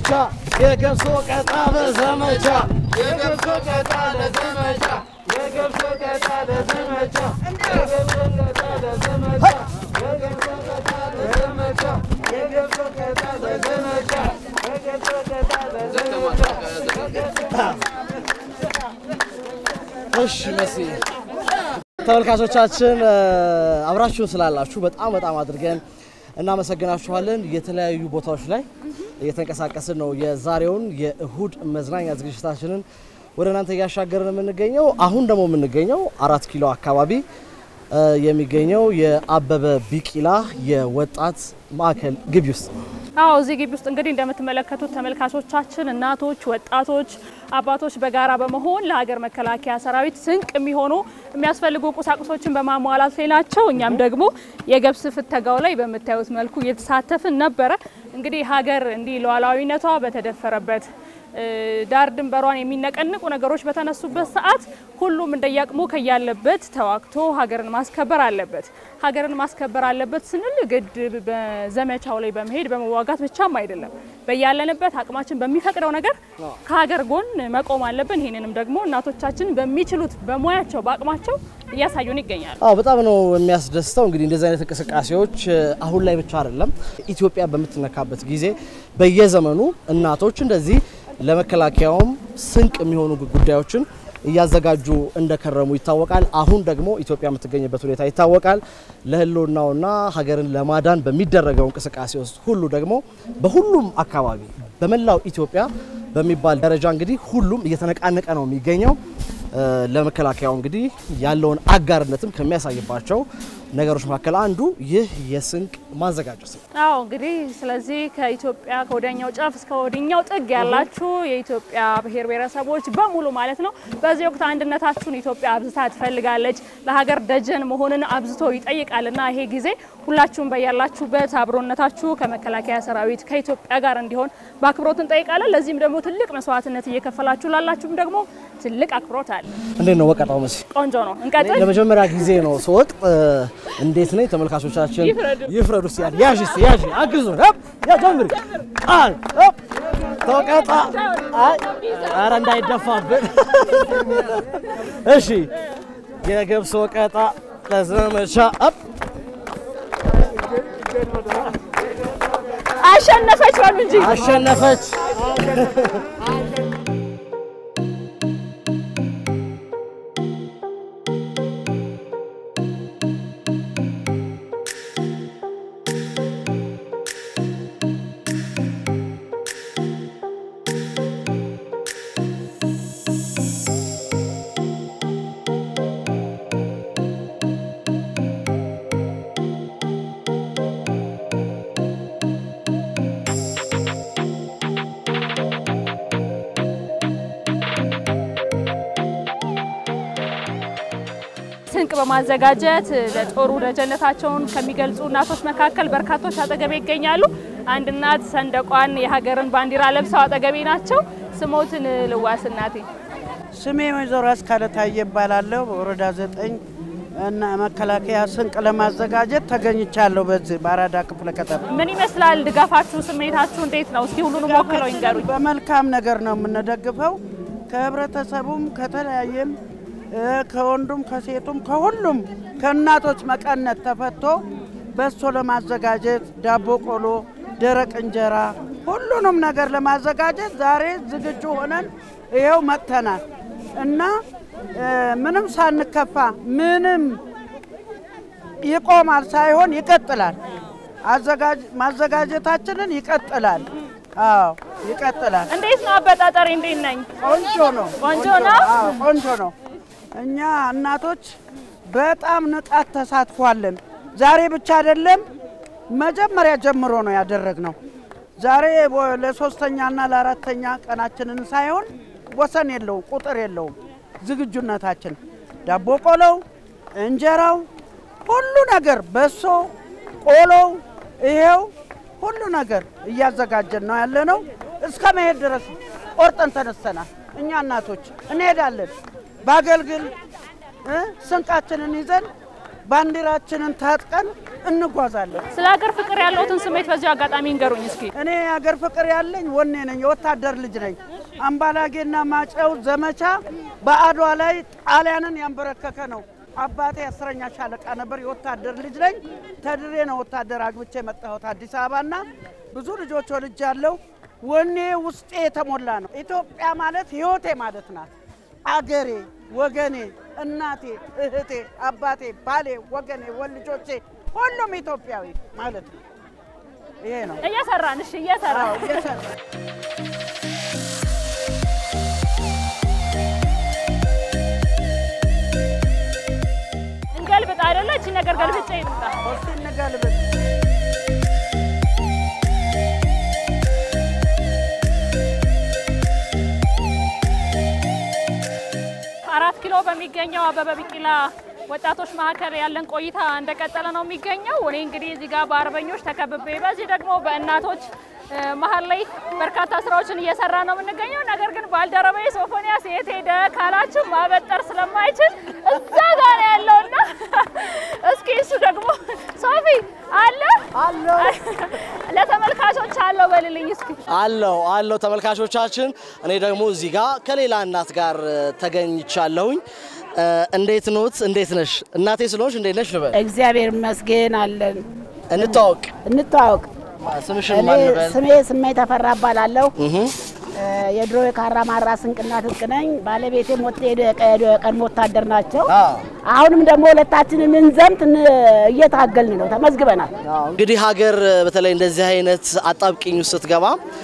ለዘመቻ የገብስ ወቀጣ ለዘመቻ የገብስ ወቀጣ ለዘመቻ የገብስ ወቀጣ ለዘመቻ የገብስ ወቀጣ ለዘመቻ የገብስ ወቀጣ ለዘመቻ የገብስ ወቀጣ ለዘመቻ የገብስ ወቀጣ ለዘመቻ እሺ መሲ ተመልካቾቻችን አብራችሁን ስላላችሁ በጣም በጣም አድርገን እናመሰግናችኋለን። የተለያዩ ቦታዎች ላይ እየተንቀሳቀስን ነው የዛሬውን የእሁድ መዝናኛ ዝግጅታችንን ወደ እናንተ እያሻገርን የምንገኘው። አሁን ደግሞ የምንገኘው አራት ኪሎ አካባቢ የሚገኘው የአበበ ቢቂላ የወጣት ማዕከል ግቢ ውስጥ ነው። አዎ እዚህ ግቢ ውስጥ እንግዲህ እንደምትመለከቱት ተመልካቾቻችን እናቶች፣ ወጣቶች፣ አባቶች በጋራ በመሆን ለሀገር መከላከያ ሰራዊት ስንቅ የሚሆኑ የሚያስፈልጉ ቁሳቁሶችን በማሟላት ላይ ናቸው። እኛም ደግሞ የገብስ ፍተጋው ላይ በምታዩት መልኩ እየተሳተፍን ነበረ። እንግዲህ ሀገር እንዲህ ሉዓላዊነቷ በተደፈረበት ዳር ድንበሯን የሚነቀንቁ ነገሮች በተነሱበት ሰዓት ሁሉም እንደያቅሙ ከያለበት ተዋግቶ ሀገርን ማስከበር አለበት። ሀገርን ማስከበር አለበት ስንል ግድ በዘመቻው ላይ በመሄድ በመዋጋት ብቻም አይደለም። በያለንበት አቅማችን በሚፈቅደው ነገር ከሀገር ጎን መቆም አለብን። ይህንንም ደግሞ እናቶቻችን በሚችሉት በሙያቸው በአቅማቸው እያሳዩን ይገኛሉ። አዎ በጣም ነው የሚያስደስተው። እንግዲህ እንደዚህ አይነት እንቅስቃሴዎች አሁን ላይ ብቻ አይደለም፣ ኢትዮጵያ በምትነካበት ጊዜ በየዘመኑ እናቶች እንደዚህ ለመከላከያውም ስንቅ የሚሆኑ ጉዳዮችን እያዘጋጁ እንደከረሙ ይታወቃል። አሁን ደግሞ ኢትዮጵያ የምትገኝበት ሁኔታ ይታወቃል። ለሕልውናውና ሀገርን ለማዳን በሚደረገው እንቅስቃሴ ውስጥ ሁሉ ደግሞ በሁሉም አካባቢ በመላው ኢትዮጵያ በሚባል ደረጃ እንግዲህ ሁሉም እየተነቃነቀ ነው የሚገኘው። ለመከላከያው እንግዲህ ያለውን አጋርነትም ከሚያሳይባቸው ነገሮች መካከል አንዱ ይህ የስንቅ ማዘጋጀት ነው። አዎ እንግዲህ ስለዚህ ከኢትዮጵያ ከወዲያኛው ጫፍ እስከ ወዲኛው ጥግ ያላችሁ የኢትዮጵያ ብሔር ብሔረሰቦች በሙሉ ማለት ነው በዚህ ወቅት አንድነታችሁን ኢትዮጵያ አብዝታ ትፈልጋለች። ለሀገር ደጀን መሆንን አብዝቶ ይጠይቃልና ይሄ ጊዜ ሁላችሁም በያላችሁበት አብሮነታችሁ ከመከላከያ ሰራዊት ከኢትዮጵያ ጋር እንዲሆን በአክብሮት እንጠይቃለን። ለዚህም ደግሞ ትልቅ መስዋዕትነት እየከፈላችሁ ላላችሁም ደግሞ ትልቅ አክብሮት አለ። እንዴት ነው ወቀጣው? መሲ ቆንጆ ነው። እንቀጥል። ለመጀመሪያ ጊዜ ነው ስወቅጥ። እንዴት ነኝ? ተመልካቾቻችን ይፍረዱ። ይፍረዱ። እስኪ ያዥ ያዥ እስኪ ያዥ አግዙ ያ ጀምሪ ቃል ተወቀጣ። አይ ኧረ እንዳይደፋብን። እሺ የገብስ ወቀጣ ለዘመቻ አፕ አሸነፈች በሉ እንጂ አሸነፈች። ስንቅ በማዘጋጀት ለጦሩ ደጀነታቸውን ከሚገልጹ እናቶች መካከል በርካቶች አጠገቤ ይገኛሉ። አንድ እናት ሰንደቋን የሀገርን ባንዲራ ለብሰው አጠገቤ ናቸው። ስሞትን ልዋስ እናቴ። ስሜ ወይዘሮ አስካለ ታዬ እባላለሁ። በወረዳ ዘጠኝ እና መከላከያ ስንቅ ለማዘጋጀት ተገኝቻለሁ። በዚህ በአራዳ ክፍለ ከተማ ምን ይመስላል ድጋፋችሁ? ስሜታችሁ እንዴት ነው? እስኪ ሁሉንም ወክለው ይንገሩኝ። በመልካም ነገር ነው የምንደግፈው። ከህብረተሰቡም ከተለያየም እ ከወንዱም ከሴቱም ከሁሉም ከእናቶች መቀነት ተፈቶ በሶ ለማዘጋጀት ዳቦ፣ ቆሎ፣ ደረቅ እንጀራ ሁሉንም ነገር ለማዘጋጀት ዛሬ ዝግጁ ሆነን ይኸው መጥተናል እና እ ምንም ሳንከፋ ምንም ይቆማል ሳይሆን ይቀጥላል። አዘጋጅ ማዘጋጀታችንን ይቀጥላል። አዎ ይቀጥላል። እንዴት ነው አበጣጠሬ? እንዴት ነኝ? ቆንጆ ነው። ቆንጆ ነው። አዎ ቆንጆ ነው። እኛ እናቶች በጣም ንቃት ተሳትፏለን። ዛሬ ብቻ አይደለም መጀመሪያ ጀምሮ ነው ያደረግነው። ዛሬ ወ- ለሶስተኛና ለአራተኛ ቀናችንን ሳይሆን ወሰን የለውም፣ ቁጥር የለውም። ዝግጁነታችን ዳቦ ቆሎው፣ እንጀራው፣ ሁሉ ነገር በሶ ቆሎው፣ ይሄው ሁሉ ነገር እያዘጋጀን ነው ያለ ነው። እስከ መሄድ ድረስ ቆርጠን ተነስተናል። እኛ እናቶች እንሄዳለን። በአገልግል እ ስንቃችንን ይዘን ባንዲራችንን ታጥቀን እንጓዛለን። ስለ ሀገር ፍቅር ያለውትን ስሜት በዚሁ አጋጣሚ እንገሩኝ እስኪ። እኔ የሀገር ፍቅር ያለኝ ወኔ ነኝ፣ የወታደር ልጅ ነኝ። አምባላጌና ማጨው ዘመቻ በአድዋ ላይ ጣሊያንን ያንበረከከ ነው። አባቴ አስረኛ ሻለቃ ነበር። የወታደር ልጅ ነኝ። ተድሬ ነው ወታደር አግብቼ የመጣሁት አዲስ አበባና ብዙ ልጆች ወልጅ ያለው ወኔ ውስጤ የተሞላ ነው። ኢትዮጵያ ማለት ህይወቴ ማለት ናት። አገሬ፣ ወገኔ፣ እናቴ፣ እህቴ፣ አባቴ፣ ባሌ፣ ወገኔ፣ ወልጆቼ ሁሉም ኢትዮጵያዊ ማለት ነው። ይሄ ነው። እየሰራን እሺ፣ እየሰራን አዎ፣ እየሰራ እንገልብጥ አይደለ? እቺ ነገር ገልብጬ ይምጣ። እስቲ እንገልብጥ። አራት ኪሎ በሚገኘው አበበ ቢቂላ ወጣቶች ማዕከል ያለን ቆይታ እንደቀጠለ ነው የሚገኘው። እኔ እንግዲህ እዚህ ጋር በአርበኞች ተከብቤ፣ በዚህ ደግሞ በእናቶች እ፣ መሀል ላይ በርካታ ስራዎችን እየሰራ ነው የምንገኘው። ነገር ግን ባልደረባዬ ሶፎንያስ የት ሄደ ካላችሁ ማበጠር ስለማይችል እዛ ጋር ነው ያለውና እስኪ እሱ ደግሞ ሶፊ አለ አለው ለተመልካቾች አለው በልልኝ እስኪ አለው አለው ተመልካቾቻችን፣ እኔ ደግሞ እዚህ ጋር ከሌላ እናት ጋር እ፣ ተገኝቻለሁኝ። እ፣ እንዴት ኖት? እንዴት ነሽ? እናቴ ስለሆንሽ እንዴት ነሽ ልበል? እግዚአብሔር ይመስገን አለን። እንታወቅ። እንተዋወቅ። ስምሽን እኔ ማን ልበል? ስሜ ስሜ ተፈራ እባላለሁ። እህ እ፣ የድሮ የካራ ማራ ስንቅና ትጥቅ ነኝ። ባለቤቴም ወጥ ሄዶ የቀድሞ ወታደር ናቸው። አ አሁንም ደግሞ ሁለታችንን እንዘምት እን- እየታገልን ነው። ተመዝግበናል። እንግዲህ ሀገር በተለይ እንደዚህ አይነት አጣብቂኝ ውስጥ ስትገባ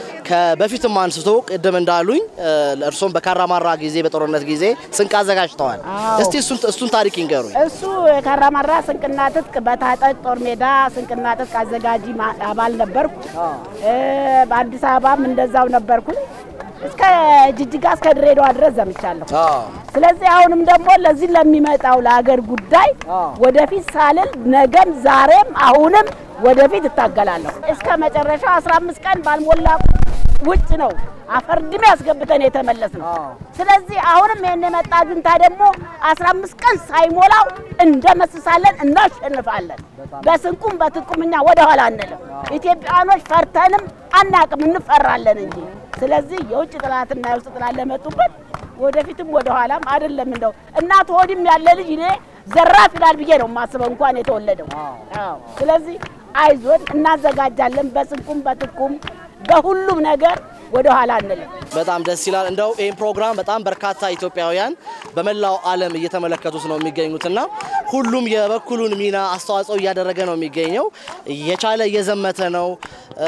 ከበፊትም አንስቶ ቅድም እንዳሉኝ እ፣ እርሶም በካራማራ ጊዜ በጦርነት ጊዜ ስንቅ አዘጋጅተዋል። አዎ። እስቲ እሱን እሱን ታሪክ ይንገሩኝ። እሱ የካራ ማራ ስንቅና ትጥቅ በታጠቅ ጦር ሜዳ ስንቅና ትጥቅ አዘጋጂ ማ- አባል ነበርኩ። እ፣ በአዲስ አበባም እንደዛው ነበርኩኝ። እስከ ጅጅጋ እስከ ድሬዳዋ ድረስ ዘምቻለሁ። ስለዚህ አሁንም ደግሞ ለዚህ ለሚመጣው ለሀገር ጉዳይ ወደፊት ሳልል ነገም ዛሬም አሁንም ወደፊት እታገላለሁ እስከ መጨረሻው 15 ቀን ባልሞላ ውጭ ነው አፈርድሜ ያስገብተን የተመለስ ነው። ስለዚህ አሁንም ይህን የመጣ ጁንታ ደግሞ 15 ቀን ሳይሞላው እንደመስሳለን፣ እናሸንፋለን። በስንቁም በትጥቁም እኛ ወደኋላ አንልም። ኢትዮጵያኖች ፈርተንም አናቅም፣ እንፈራለን እንጂ። ስለዚህ የውጭ ጥላትና የውስጥ ጥላት ለመጡበት ወደፊትም ወደኋላም አይደለም። እንደው እናት ሆድም ያለ ልጅ እኔ ዘራፍ ይላል ብዬ ነው የማስበው እንኳን የተወለደው። አዎ። ስለዚህ አይዞን፣ እናዘጋጃለን። በስንቁም በትጥቁም በሁሉም ነገር ወደኋላ አንልም። በጣም ደስ ይላል። እንደው ይህን ፕሮግራም በጣም በርካታ ኢትዮጵያውያን በመላው ዓለም እየተመለከቱት ነው የሚገኙትና ሁሉም የበኩሉን ሚና አስተዋጽኦ እያደረገ ነው የሚገኘው። የቻለ እየዘመተ ነው እ፣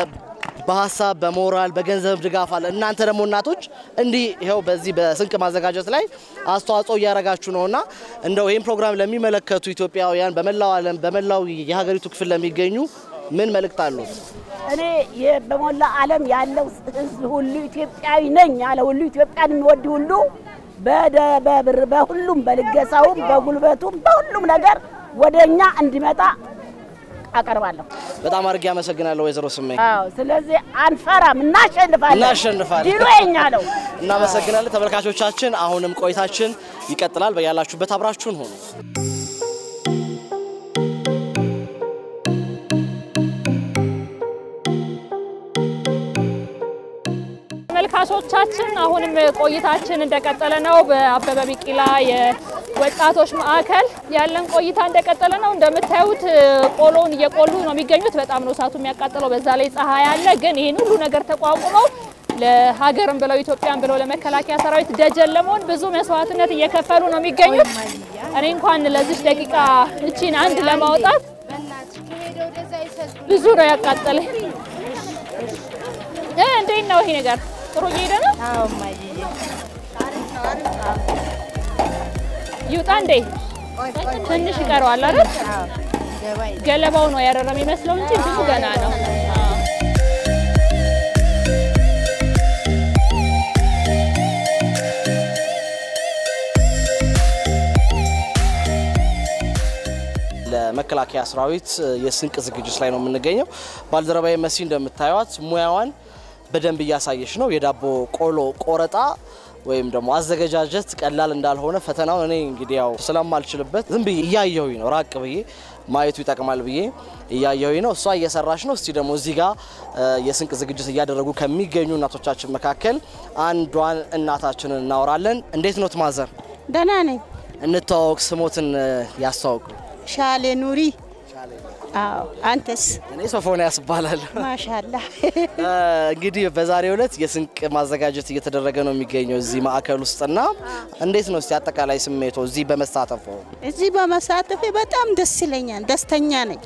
በሀሳብ በሞራል በገንዘብ ድጋፍ አለ። እናንተ ደግሞ እናቶች እንዲህ ይኸው በዚህ በስንቅ ማዘጋጀት ላይ አስተዋጽኦ እያደረጋችሁ ነውና እንደው ይህን ፕሮግራም ለሚመለከቱ ኢትዮጵያውያን በመላው ዓለም በመላው የሀገሪቱ ክፍል ለሚገኙ ምን መልእክት አሉት? እኔ የ- በሞላ ዓለም ያለው ሕዝብ ሁሉ ኢትዮጵያዊ ነኝ ያለ ሁሉ ኢትዮጵያን የሚወድ ሁሉ በደ- በብር በሁሉም በልገሳውም በጉልበቱም በሁሉም ነገር ወደ እኛ እንዲመጣ አቀርባለሁ። በጣም አድርጌ አመሰግናለሁ ወይዘሮ ስመኝ። አዎ፣ ስለዚህ አንፈራም፣ እናሸንፋለን። እናሸንፋለን። ድሉ የኛ ነው። እናመሰግናለን ተመልካቾቻችን። አሁንም ቆይታችን ይቀጥላል። በያላችሁበት አብራችሁን ሆኑ። ተመልካቾቻችን አሁንም ቆይታችን እንደቀጠለ ነው። በአበበ ቢቂላ የወጣቶች ማዕከል ያለን ቆይታ እንደቀጠለ ነው። እንደምታዩት ቆሎን እየቆሉ ነው የሚገኙት። በጣም ነው እሳቱ የሚያቃጥለው። በዛ ላይ ፀሐይ አለ። ግን ይህን ሁሉ ነገር ተቋቁመው ለሀገርም ብለው ኢትዮጵያን ብለው ለመከላከያ ሰራዊት ደጀን ለመሆን ብዙ መስዋዕትነት እየከፈሉ ነው የሚገኙት። እኔ እንኳን ለዚች ደቂቃ እቺን አንድ ለማውጣት ብዙ ነው ያቃጠለኝ። እ እንዴት ነው ይሄ ነገር? ጥሩ እየሄደ ነው? ይውጣ እንዴ? ትንሽ ይቀረዋል አይደል? ገለባው ነው ያረረ የሚመስለው እንጂ ብዙ ገና ነው። አዎ። ለመከላከያ ሰራዊት የስንቅ ዝግጅት ላይ ነው የምንገኘው። ባልደረባዬ መሲ እንደምታዩት ሙያዋን በደንብ እያሳየች ነው። የዳቦ ቆሎ ቆረጣ ወይም ደግሞ አዘገጃጀት ቀላል እንዳልሆነ ፈተናውን እኔ እንግዲህ ያው ስለማልችልበት ዝም ብዬ እያየሁኝ ነው ራቅ ብዬ ማየቱ ይጠቅማል ብዬ እያየሁኝ ነው። እሷ እየሰራች ነው። እስቲ ደግሞ እዚህ ጋር የስንቅ ዝግጅት እያደረጉ ከሚገኙ እናቶቻችን መካከል አንዷን እናታችንን እናወራለን። እንዴት ኖት ማዘር? ደህና ነኝ። እንተዋወቅ፣ ስሞትን ያስተዋውቁ። ሻሌ ኑሪ። አዎ፣ አንተስ? እኔ ሶፎንያስ እባላለሁ። ማሻላ እንግዲህ በዛሬው ዕለት የስንቅ ማዘጋጀት እየተደረገ ነው የሚገኘው እዚህ ማዕከል ውስጥና እንዴት ነው እስቲ አጠቃላይ ስሜቶ እዚህ በመሳተፉ? እዚህ በመሳተፌ በጣም ደስ ይለኛል። ደስተኛ ነኝ።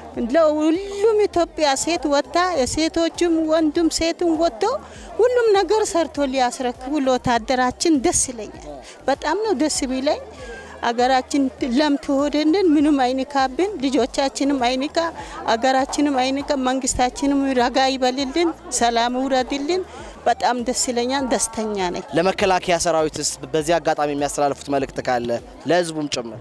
ለሁሉም ኢትዮጵያ ሴት ወጥታ የሴቶችም ወንዱም ሴትም ወጥቶ ሁሉም ነገር ሰርቶ ሊያስረክቡ ለወታደራችን ደስ ይለኛል። በጣም ነው ደስ ቢለኝ። አገራችን ለም ትሆንልን፣ ምንም አይንካብን፣ ልጆቻችንም አይንካ፣ አገራችንም አይንካ፣ መንግስታችንም ረጋ ይበልልን፣ ሰላም ውረድልን። በጣም ደስ ይለኛል። ደስተኛ ነኝ። ለመከላከያ ሰራዊትስ በዚህ አጋጣሚ የሚያስተላልፉት መልእክት ካለ ለህዝቡም ጭምር?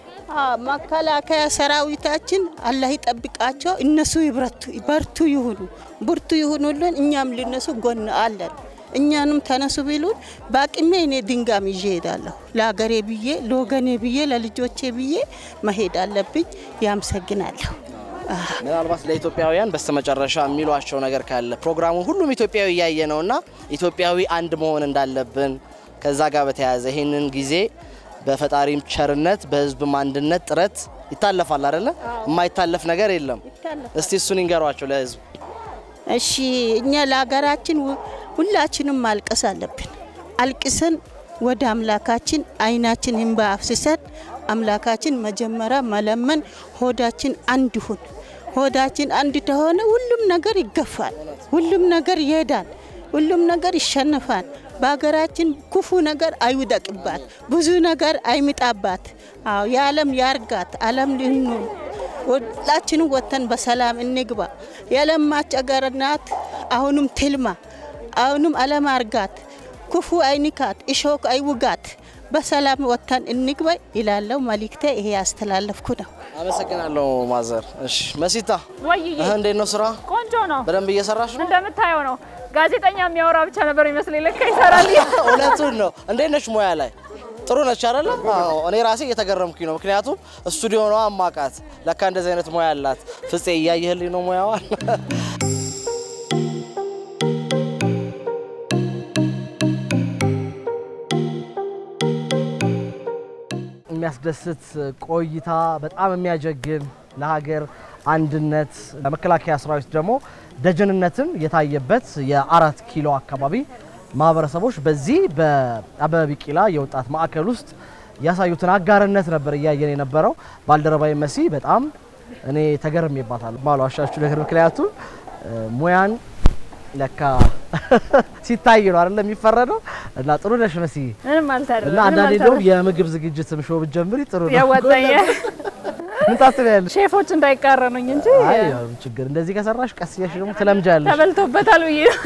መከላከያ ሰራዊታችን አላህ ይጠብቃቸው። እነሱ ይብረቱ፣ በርቱ ይሁኑ፣ ብርቱ ይሁኑልን። እኛም ልነሱ ጎን አለን። እኛንም ተነሱ ቢሉን በአቅሜ እኔ ድንጋም ይዤ ሄዳለሁ። ለሀገሬ ብዬ ለወገኔ ብዬ ለልጆቼ ብዬ መሄድ አለብኝ። ያመሰግናለሁ። ምናልባት ለኢትዮጵያውያን በስተመጨረሻ የሚሏቸው ነገር ካለ ፕሮግራሙን ሁሉም ኢትዮጵያዊ እያየ ነውና ኢትዮጵያዊ አንድ መሆን እንዳለብን ከዛ ጋር በተያያዘ ይህንን ጊዜ በፈጣሪም ቸርነት በህዝብም አንድነት ጥረት ይታለፋል አይደለ? የማይታለፍ ነገር የለም። እስቲ እሱን ይንገሯቸው ለህዝብ። እሺ እኛ ለሀገራችን ሁላችንም ማልቀስ አለብን። አልቅሰን ወደ አምላካችን አይናችን እንባ አፍስሰን አምላካችን መጀመሪያ መለመን፣ ሆዳችን አንድ ሁን። ሆዳችን አንድ ተሆነ ሁሉም ነገር ይገፋል፣ ሁሉም ነገር ይሄዳል፣ ሁሉም ነገር ይሸነፋል። በሀገራችን ክፉ ነገር አይውደቅባት፣ ብዙ ነገር አይምጣባት። አዎ የዓለም ያርጋት፣ ዓለም ልንሆን ሁላችንም ወጥተን በሰላም እንግባ። የለማች አገር ናት። አሁንም ትልማ፣ አሁንም ዓለም አርጋት፣ ክፉ አይንካት፣ እሾክ አይውጋት። በሰላም ወጥተን እንግባ ይላለው መልእክቴ። ይሄ ያስተላለፍኩ ነው። አመሰግናለሁ ማዘር። እሺ መሲታ፣ ወይዬ እህ እንዴት ነው ስራ? ቆንጆ ነው። በደንብ እየሰራሽ ነው? እንደምታየው ነው። ጋዜጠኛ የሚያወራ ብቻ ነበር ይመስለኝ። ለካ ይሰራል። እውነቱን ነው። እንዴት ነሽ? ሙያ ላይ ጥሩ ነች አይደለ? አዎ፣ እኔ ራሴ እየተገረምኩኝ ነው። ምክንያቱም ስቱዲዮ ነው አማቃት። ለካ እንደዚህ አይነት ሙያ አላት። ፍፄ እያየህልኝ ነው ሙያዋን። የሚያስደስት ቆይታ፣ በጣም የሚያጀግን ለሀገር አንድነት ለመከላከያ ሰራዊት ደግሞ ደጀንነትን የታየበት የአራት ኪሎ አካባቢ ማህበረሰቦች በዚህ በአበበ ቢቂላ የወጣት ማዕከል ውስጥ ያሳዩትን አጋርነት ነበር እያየን የነበረው። ባልደረባዊ መሲ በጣም እኔ ተገርሜባታለሁ ማሏሻችሁ ነገር ምክንያቱም ሙያን ለካ ሲታይ ነው አይደል የሚፈረደው። እና ጥሩ ነሽ መሲ። ምንም አልታደረ እና አንዳንዴ ደግሞ የምግብ ዝግጅትም ሾው ብትጀምሪ ጥሩ ነው። ያወጣኝ ምን ታስቢያለሽ? ሼፎች እንዳይቃረኑኝ እንጂ አይ ያው ችግር እንደዚህ ከሰራሽ ቀስ እያልሽ ደግሞ ትለምጃለሽ። ተበልቶበታል ብዬ ነው።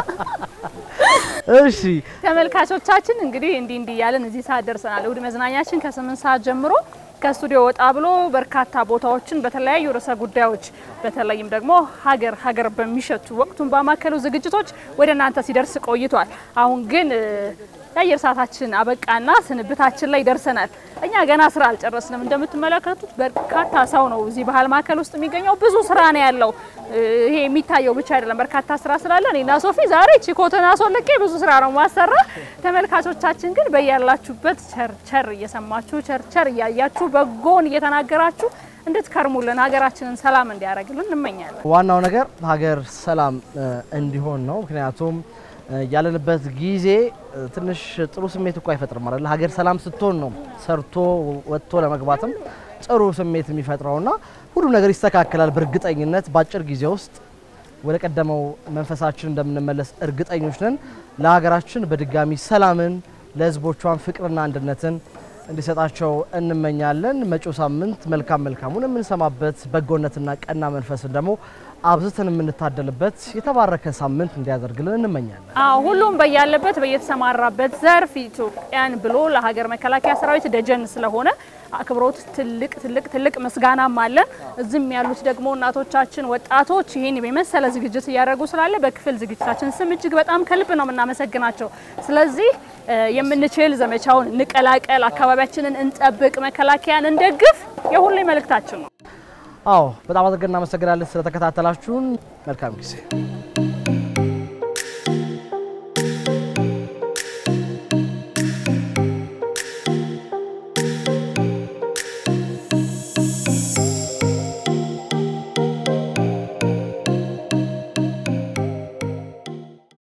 እሺ ተመልካቾቻችን እንግዲህ እንዲህ እንዲህ እያለን እዚህ ሰዓት ደርሰናል። እሁድ መዝናኛችን ከስምንት ሰዓት ጀምሮ ከስቱዲዮ ወጣ ብሎ በርካታ ቦታዎችን በተለያዩ ርዕሰ ጉዳዮች በተለይም ደግሞ ሀገር ሀገር በሚሸቱ ወቅቱን ባማከሉ ዝግጅቶች ወደ እናንተ ሲደርስ ቆይቷል። አሁን ግን የአየር ሰዓታችን አበቃና ስንብታችን ላይ ደርሰናል። እኛ ገና ስራ አልጨረስንም። እንደምትመለከቱት በርካታ ሰው ነው እዚህ ባህል ማዕከል ውስጥ የሚገኘው። ብዙ ስራ ነው ያለው። ይሄ የሚታየው ብቻ አይደለም፣ በርካታ ስራ ስላለ እኔና ሶፊ ዛሬ ቺኮተን አስወልቄ ብዙ ስራ ነው ማሰራ። ተመልካቾቻችን ግን በያላችሁበት ቸርቸር እየሰማችሁ ቸርቸር እያያችሁ በጎን እየተናገራችሁ እንድትከርሙልን ሀገራችንን ሰላም እንዲያደርግልን እንመኛለን። ዋናው ነገር ሀገር ሰላም እንዲሆን ነው። ምክንያቱም ያለንበት ጊዜ ትንሽ ጥሩ ስሜት እኮ አይፈጥርም አይደል? ሀገር ሰላም ስትሆን ነው ሰርቶ ወጥቶ ለመግባትም ጥሩ ስሜት የሚፈጥረውና ሁሉም ነገር ይስተካከላል በእርግጠኝነት በአጭር ጊዜ ውስጥ ወደ ቀደመው መንፈሳችን እንደምንመለስ እርግጠኞች ነን። ለሀገራችን በድጋሚ ሰላምን ለሕዝቦቿን ፍቅርና አንድነትን እንዲሰጣቸው እንመኛለን። መጪው ሳምንት መልካም መልካሙን የምንሰማበት በጎነትና ቀና መንፈስን ደግሞ አብዝተን የምንታደልበት የተባረከ ሳምንት እንዲያደርግልን እንመኛለን። አዎ ሁሉም በያለበት በየተሰማራበት ዘርፍ ኢትዮጵያን ብሎ ለሀገር መከላከያ ሰራዊት ደጀን ስለሆነ አክብሮት ትልቅ ትልቅ ትልቅ ምስጋናም አለን። እዚህም ያሉት ደግሞ እናቶቻችን፣ ወጣቶች ይህን የመሰለ ዝግጅት እያደረጉ ስላለ በክፍል ዝግጅታችን ስም እጅግ በጣም ከልብ ነው የምናመሰግናቸው። ስለዚህ የምንችል ዘመቻውን እንቀላቀል፣ አካባቢያችንን እንጠብቅ፣ መከላከያን እንደግፍ የሁሌ መልእክታችን ነው። አዎ በጣም አድርገን እናመሰግናለን ስለተከታተላችሁን። መልካም ጊዜ